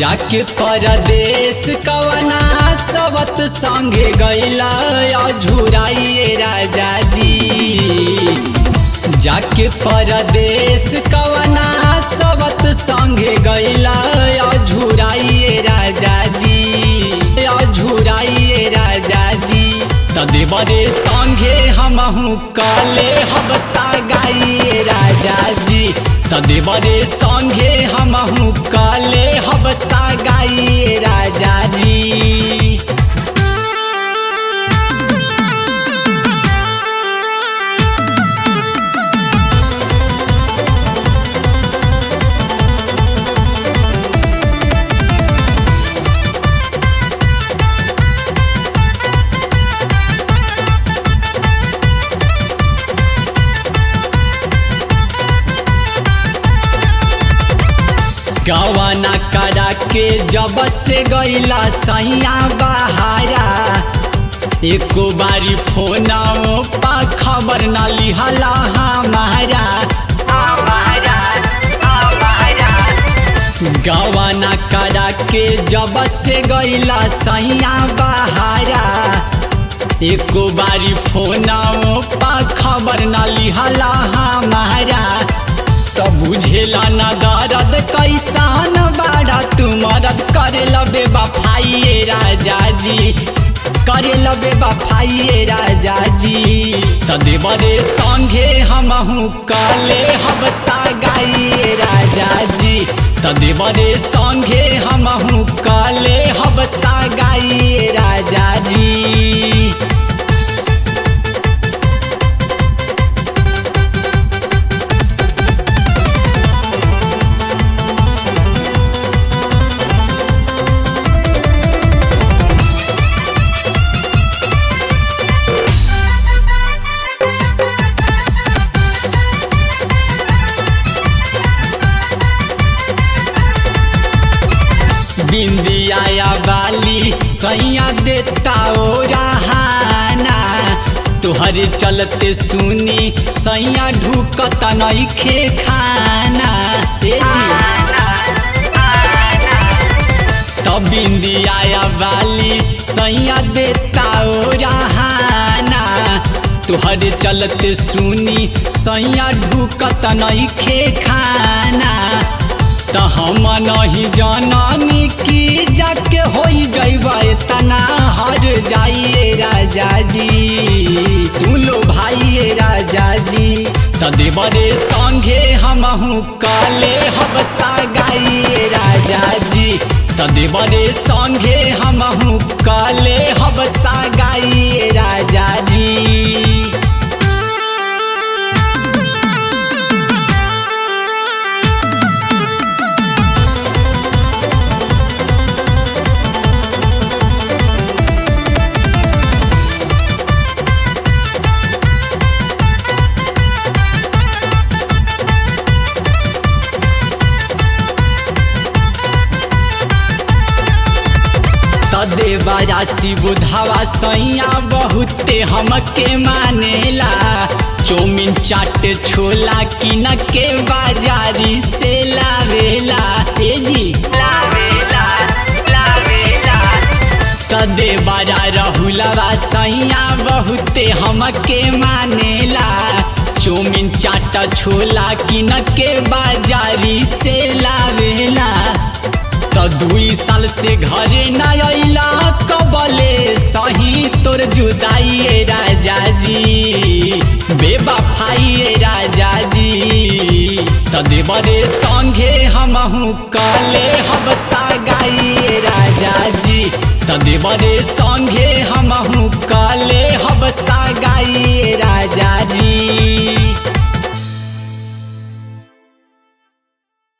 जाके परदेश कवना सबत संगे गैला अझुराइए राजा जी जाके परदेश कवना सबत संगे गैला अझुराइए राजा जी अझुराइए राजा जी तदेवरे संगे हमहू कले हबसा गाइए राजा जी तदेवरे संगे हमहू कले हबसा गाइए राजा जी गवाना करा के जब से गईला सैया बहारा एको बारी फोनाओ पा खबर न लिहला हमारा गवाना करा के जब से गईला सैया बहारा एको बारी फोनाओ पा खबर न लिहला हमारा तो बुझेला न दर्द कैसन बाड़ा तू मदद करे लबे बफाइए राजा जी करे लबे बफाइए राजा जी तदेवरे संगे हमहू कले हबसा गाइए राजा जी तदेवरे संगे हमहू कले हबसा गाइए राजा जी बिंदिया वाली सैया देता ओ रहाना तुहरे चलते सुनी सैया ढुकत नइखे खाना ए जी तो बिंदिया वाली सैया देता ओ रहाना तुहरे चलते सुनी सैया ढुकत नइखे खाना त हम नहीं जाननी कि जाके हो जैब तना हर जाइए राजा जी तू लो भाइये राजा जी तदेवरे संगे हमहू कले हबसा गाइए राजा जी तदेवरे संगे हमहू कले हबसा गाइए राजा जी देवा राशि बुधावा सैया बहुते हमके मानेला चौमिन चाट छोला किन के बाजारी से लावेला ए जी लावेला लावेला तदे बारा रहुलवा सैया बहुते हमके मानेला चौमिन चाट छोला किन के बाजारी से लावेला त दुई साल से घरे न अइला कबले सही तोर जुदाइए राजा जी बेबफाइए राजा जी त देवरे संगे हमहू कले हबसा गाइए राजा जी त देवरे संगे हमहू कले हबसा गाइए राजा जी